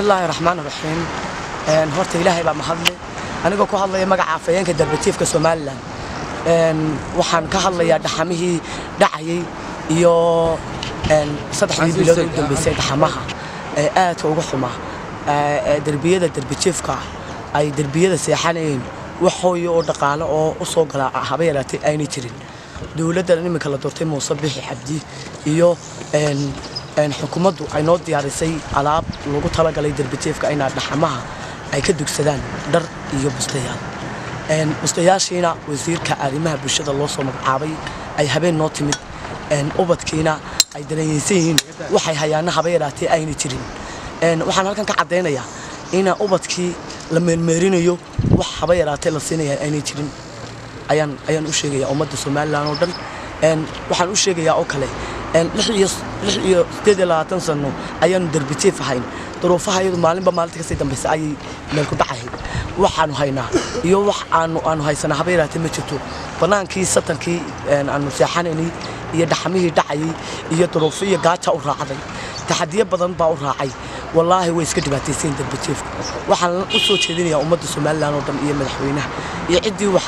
bismillaahi raxmaan raxiim horta ilaahay baa mahadle anigoo ku hadlaya magaca afhayeenka darbatiifka somalilan waxaan ka hadlayaa dhaxamihii dhacayay iyo saddexdii bilood u dambeysay dhaxamaha ee aadka uga xuma derbiyada darbatiifka ay derbiyada seexanayeen wax hooyo oo dhaqaale oo u soo galaa haba yaraatay aynay jirin dowladda iminka la doortay muuse bixi xabdi iyo xukuumaddu ay noo diyaarisay alaab lagu talagalay darbatiifka inaa dhaxamaha ay ka dugsadaan dhar iyo bustayaal bustayaashiina wasiirka arrimaha bulshada loo soo magacaabay ay habeen noo timid ubadkiina ay dareenyeysan yihiin waxay hayaana haba yaraatee ayna jirin waxaan halkan ka caddaynayaa ina ubadkii la meermeerinayo wax haba yaraatee la siinaya aynay jirin ayaan ayaan u sheegayaa ummadda somalilan oo dhan waxaan u sheegayaa oo kale lix iyo sideed iyo labaatan sano ayaanu darbitiif ahayn duruufaha iyadu maalinba maalinta kasii dambaysa ayay meel ku dhacahayd waxaanu haynaa iyo wax aanu aanu haysanaa haba yaraatee ma jirto bannaankii satankii aanu seexanaynay iyo dhaxamihii dhacayay iyo duruufo iyo gaaja u raacday taxadiyo badan baa u raacay wallaahi way iska dhibaataysayin darbatiifka waxaan u soo jeedinayaa ummadda somalilan oo dhan iyo madaxweynaha iyo ciddii wax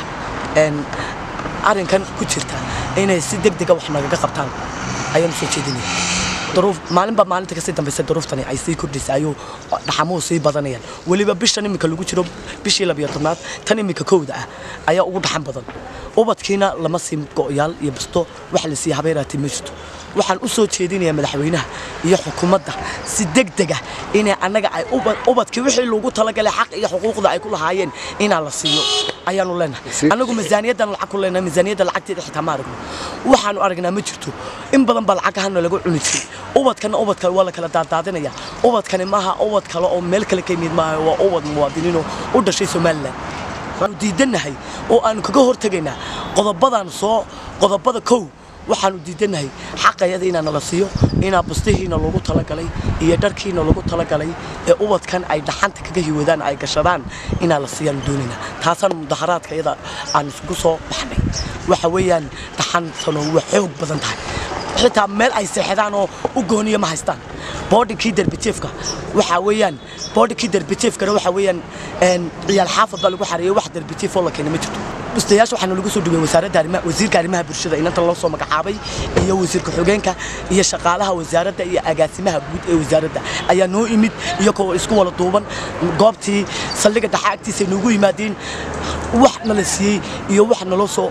arrinkan ku jirta inay si deg dega wax nagaga qabtaan ayaan u soo jeedinaya duruuf maalinba maalinta kasii dambaysa duruuftani ay sii kordhaysa ayuu dhaxamuhu sii badanayaan weliba bishan iminka lagu jiro bishii labiyo tobnaad tan iminka kowda ah ayaa ugu dhaxan badan ubadkiina lama siin go'yaal iyo busto wax la siiya habeeraatay ma jirto waxaan u soo jeedinayaa madaxweynaha iyo xukuumadda si degdega inay annaga ay ubadkii wixii loogu talagalay xaq iyo xuquuqda ay ku lahaayeen inaa la siiyo ayaanu leenahay annagu miisaaniyaddan lacag ku leenahay miisaaniyadda lacagteeda xitaa ma aragno waxaanu aragnaa ma jirto in badan baa lacagahana lagu cuni jiray ubadkana ubadka waa la kala daadaadinaya ubadkani maaha ubad kale oo meel kale ka yimid maaha waa ubad muwaadiniinoo u dhashay somalilan waanu diidannahay oo aanu kaga hortegaynaa qodobadan soo qodobada kow waxaanu diidannahay xaqayada inaa nala siiyo inaa bustihiina loogu talagalay iyo dharkiina loogu talagalay ee ubadkan ay dhaxanta kaga hiwadaan ay gashadaan inaa la siiyaanu doonaynaa taasaan mudaharaadka iyada aan isugu soo baxnay waxa weeyaan dhaxantano waa xoog badan tahay xitaa meel ay seexdaan oo u gooniya ma haystaan boodhinkii darbitiifka waxaa weeyaan boodhinkii darbitiifkana waxaa weeyaan ciyaal xaafad baa lagu xareeyay wax darbitiif oo la keenay ma jirto bustayaasha waxaana lagu soo dhigay wasaaradda arrimaha wasiirka arrimaha bulshada inanta loo soo magacaabay iyo wasiirka xogeenka iyo shaqaalaha wasaaradda iyo agaasimaha guud ee wasaaradda ayaa noo imid iyagoo isku wada duuban goobtii saldhigga dhaxa agtiisa noogu yimaadeen wax nala siiyey iyo wax naloo soo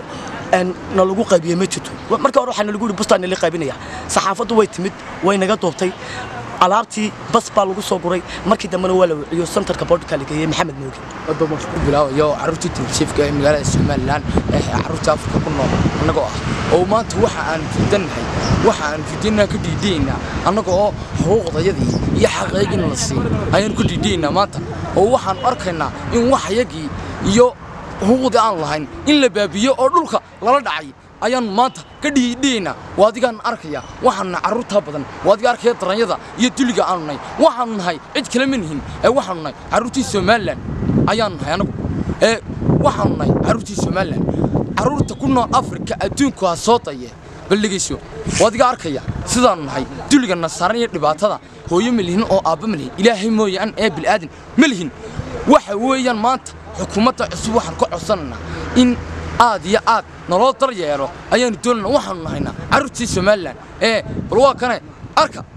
nalagu qaybiyey ma jirto marka hore waxaa nalagu yidhi bustaa nala qaybinaya saxaafaddu way timid way naga duubtay alaabtii bas baa lagu soo guray markii dambena waa la wiciyo santarka boodhka la geeyey maxamed mooge bilaabayo carruurtii telefishinka ee magaalada somalilan ee carruurta afrika ku nool annagoo ah oo maanta waxa aan fidannahay waxa aan fidannaha ka dhiidhiyaynaa annaga oo xuquuqdayadii iyo xaqaygina la siin ayaanu ka dhiidhiyaynaa maanta oo waxaan arkaynaa in waxyagii iyo xuquuqdii aan lahayn in la baabiyo oo dhulka lala dhacay ayaanu maanta ka dhiidhiyaynaa waa adigaan arkaya waxaanu nahay carruurtaa badan waa adiga arkaya daranyada iyo duliga aanu nahay waxaanu nahay cid kale ma nihin ee waxaanu nahay carruurtii somalilan ayaanu nahay anagu ee waxaanu nahay carruurtii somalilan carruurta ku nool afrika adduunku ha soo daye baldhegayso waa adiga arkaya sidaanu nahay duliga nasaaran iyo dhibaatada hooyo ma lihin oo aabba ma lihin ilaahay mooyaan ee bil'aadan ma lihin waxa weeyaan maanta xukuumadda cusub waxaan ka codsanaynaa in aad iyo aad naloo dar yeelo ayaanu doonana waxaanu nahaynaa carruurtii somalilan ee bal waa kane arka